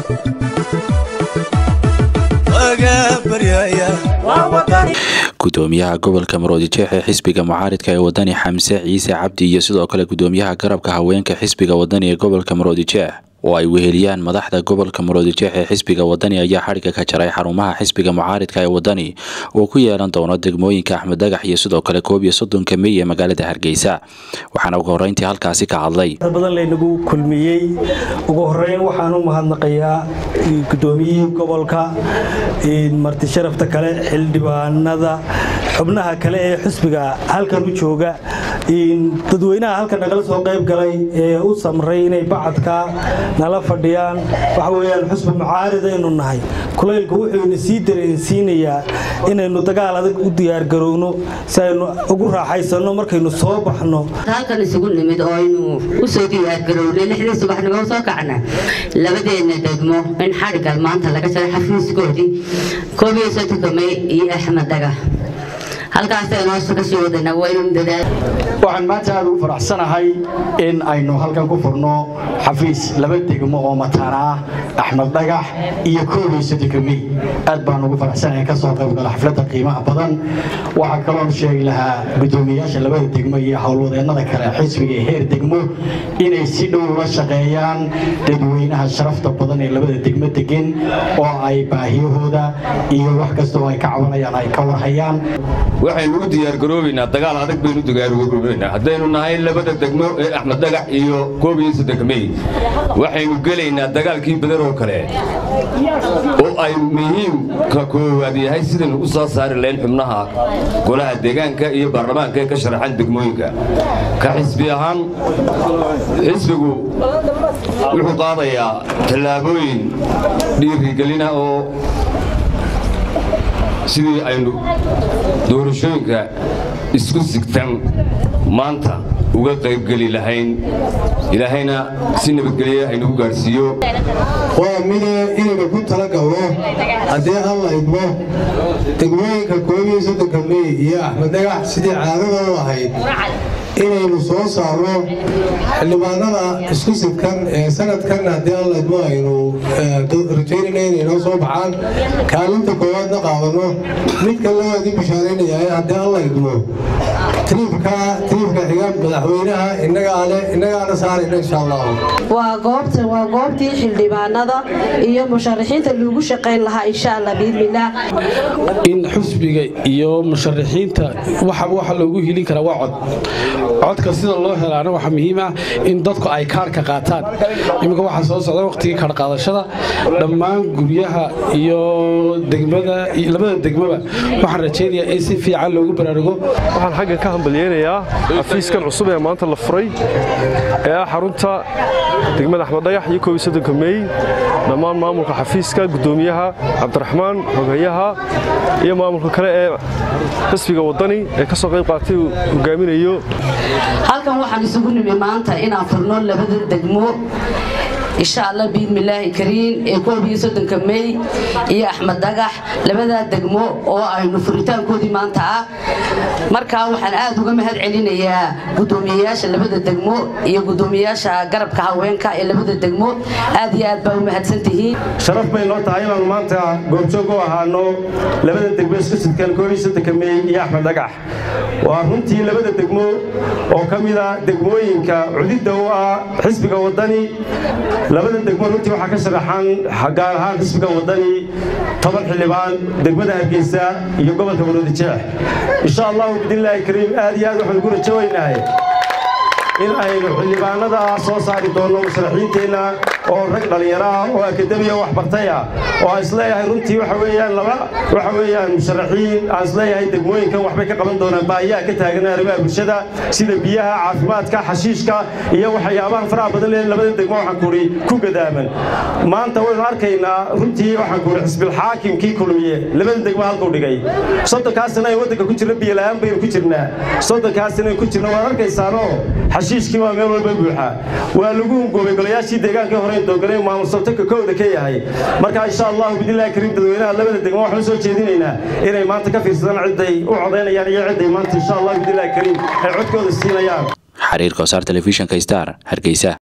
gudoomiyaha gobolka maroodijeex ee xisbiga mucaaridka ee wadani xamse ciise cabdi iyo sidoo kale gudoomiyaha garabka haweenka xisbiga wadani ee gobolka maroodijeex oo ay weheliyaan madaxda gobolka maroodijeex ee xisbiga wadani ayaa xadhigga ka jaray xarumaha xisbiga mucaaridka ee wadani oo ku yeelan doono degmooyinka axmed dagax iyo sidoo kale koob iyo soddonka mey ee magaalada hargeysa waxaana ugu horreyntii halkaasi ka hadlay badan laynagu kulmiyey ugu horeyn waxaan u mahadnaqayaa gudoomiyihii gobolka marti sharafta kale xildhibaanada xubnaha kale ee xisbiga halkan u jooga dadweynaha halkan nagala soo qayb galay ee u samray inay bacadka nala fadhiyaan waxa weyaan xusbi mucaaridaynu nahay kulaylku wuxuuna sii dareensiinayaa inaynu dagaal adag u diyaargarowno si aynu ugu raaxaysanno markaynu soo baxno halkan isugu nimid oo aynu u soo diyaargarownay lixdii subaxnimo soo kacna labadeenna degmo in xadhigga maanta laga jaray xafiiskoodii koob iyo soddonka may iyo axmed daga halkaasaynu ka sii wadana waynu dadaal waxaan maanta aad ugu faraxsanahay in aynu halkan ku furno xafiis laba degmo oo mataana ah axmed dhagax iyo koob iyo soddonka mey aad baan ugu faraxsanahay ka soo qayb gala xafladda qiimaha badan waxaa kaloon sheegi lahaa guddoomiyayaasha labada degmo iyo howlwadeennada kale xisbiga ee heer degmo inay si dhow ula shaqeeyaan dadweynaha sharafta badan ee labada degmo degan oo ay baahiyahooda iyo wax kasta oo ay ka cabanayaan ay ka warhayaan waxaynu u diyaargaroobaynaa dagaal adag baynu diyaargaroobaynaa haddaynu nahay labada degmo ee axmed dagax iyo koob iyo soddonka mey waxaynu gelaynaa dagaalkii badar oo kale oo ay muhiimka koowaad yahay sidaynu u soo saari lahayn xubnaha golaha deegaanka iyo baarlamaanka ee ka sharaxan degmooyinka ka xisbi ahaan xisbigu wuxuu qaadayaa tallaabooyin dhiirigelina oo sidii aynu doorashooyinka isku sigtan maanta uga qaybgeli lahayn ilaahayna si nabadgelya aynugu gaadhsiiyo waa mide inaynu ku talagalno haddii alla idmo degmooyinka koob iyo soddonka mey iyo axmed dagax sidii caadadoodu ahayd inaynu soo saarno xildhibaanada isku sidkan ee sanadkan haddii alla idmo aynu rajaynayna inay noo soo baxaan kaalinta koowaadna qaadanno mid kale waad i bishaaraynayaa haddii alla idmo triibka triibka xiga madaxweynaha innagaale innagaana saarayna insha allahu waa goobta waa goobtii xildhibaanada iyo musharaxiinta lagu shaqayn lahaa insha allah biidnillaah in xusbiga iyo musharaxiinta waxa waxa loogu hilin karaa waa cod codka sida loo helaana waxaa muhiim ah in dadku ay kaarka qaataan iminka waxaa soo socda waqtigii kaarqaadashada dhammaan guryaha iyo degmada labada degmaba waxaan rajaynayaa in si fiican loogu baraarugo waxaan xaggan ka hambalyeynayaa xafiiskan cusub ee maanta la furay ee ah xarunta degmada axmed dhagax iyo koob iyo soddonka meey dhammaan maamulka xafiiska guddoomiyaha cabdiraxmaan xogayaha iyo maamulka kale ee xisbiga waddani ee ka soo qayb qaatay uu hogaaminayo halkan waxaan isugu nimi maanta inaan furno labada degmo insha allah biidmillaahi kariin ee koob iyo soddonka mey iyo axmed dagax labadaa degmo oo aynu furitaankoodii maanta ah markaa waxaan aad uga mahad celinayaa guddoomiyeyaasha labada degmo iyo guddoomiyeyaasha garabka haweenka ee labada degmo aad iyo aad baa u mahadsan tihiin sharaf bay noo tahay inaanu maanta goobjoog u ahaano labada degmo isku sidkan koob iyo soddonka mey iyo axmed dagax waa runtii labada degmo oo ka mida degmooyinka cudidda u ah xisbiga waddani labada degmo runtii waxaa ka sharaxan gaar ahaan xisbiga waddani toban xildhibaan degmada hargeysa iyo gobolka maroodijeex insha allahu bidnillaahi kariim aad iyo aad waxaan ugu rajowaynahay in aynu xildhibaanada soo saari doonno musharaxiinteenna oo rag dhallinyaro ah oo akademiya wax bartay ah oo aan isleeyahay runtii waxa weeyaan laba waxa weeyaan musharaxiin aan isleeyahay degmooyinkan waxbay ka qaban doonaan baahiyaha ka taagan arrimaha bulshada sida biyaha caafimaadka xashiishka iyo waxyaabaha faraha badan ee labada degmo waxaan kuhi ku gadaaman maanta waynu arkaynaa runtii waxaan kuhi xisbilxaakimkii kulmiye labada degmo halkuu dhigay soddonkaasina ay waddanka ku jirna biyola'aan baynu ku jirnaa soddonkaasina ku jirna waad arkaysaanoo xashiishkii waa meel walba buuxa waa lagu hungoobay golayaashii deegaankii hore doogolay maamul sabtanka kowda ka yahay marka insha allahu bidnillaahi kariim dadweynaha labada degmo waxaan soo jeedinaynaa inay maanta ka fiirsadaan cidday u codaynayaan iyo cidday maanta insha allahu bidnillaahi kariim ay codkooda siinayaan xiriirka wasaar telefishinka star hargeysa